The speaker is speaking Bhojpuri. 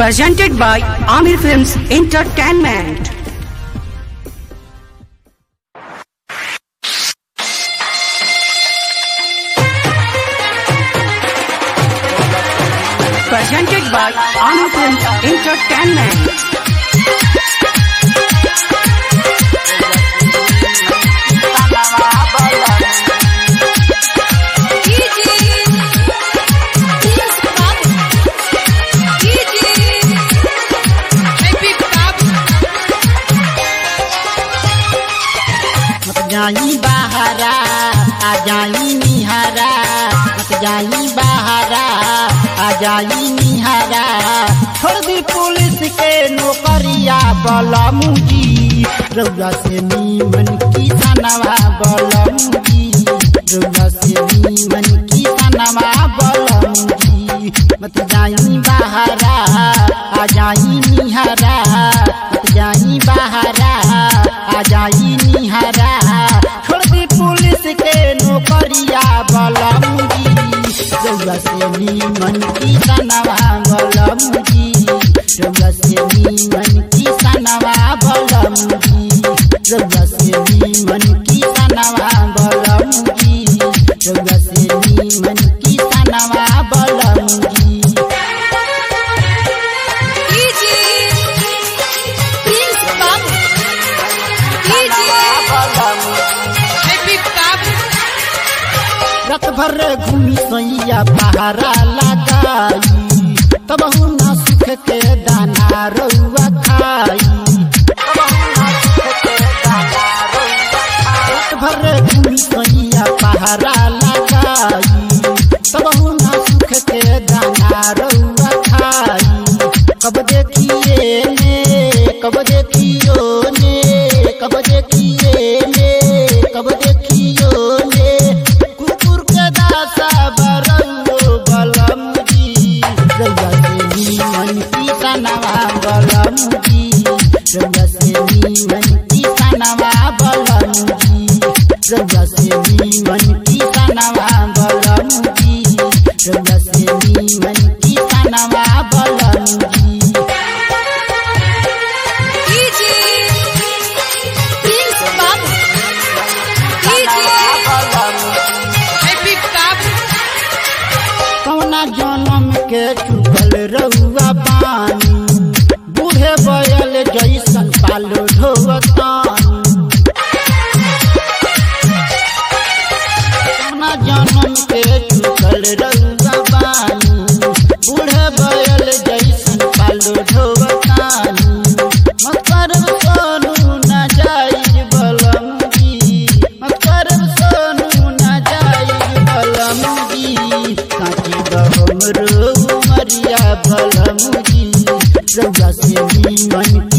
Presented by Amir Films Entertainment. Presented by Amir Films Entertainment. मत जाई बहारा आ जाई निहारा मत जाई बहारा आ जाई निहारा छोड़ दी पुलिस के नौकरिया बलमुजी रउआ से नीमन की सनवा बलमुजी रउआ से नीमन की सनवा बलमुजी मत जाई बहारा आ जाई निहारा मत जाई बहारा आ जाई निहारा छोड़ दी पुलिस के नौकरिया बलमुजी रउआ से नीमन की सनवा बलमुजी रउआ से नीमन की सनवा बलमुजी रउआ से नीमन की सनवा बलमुजी रउआ से नीमन की सनवा बलमुजी रात भर घूमी सैया पहारा लगाई तब ना सुख के दाना रउआ खाई रात भर घूमी सैया पहारा लगाई तब ना सुख के दाना रउआ खाई कब देखिए ने कब देखियो ने कब देखिए ने कब देखियो ने कुकुर के दासा बरंगो बलम जी रउआ से नीमन की सनवा बलम जी रउआ से नीमन की सनवा बलम जी रउआ से नीमन की सनवा बलम जी रउआ से नीमन की सनवा बलम जी कौना जन्म के चुकल रउआ बानी बूढ़े बयल जैसन पालो ढोवतानी कौना जन्म के चुकल रउआ बानी बूढ़े बयल जैसन पालो ढोवतानी मत करब सोनू न जाई बलमुजी मत करब सोनू न जाई बलमुजी काटी बहम रो मरिया बलमुजी रउआ से नीमन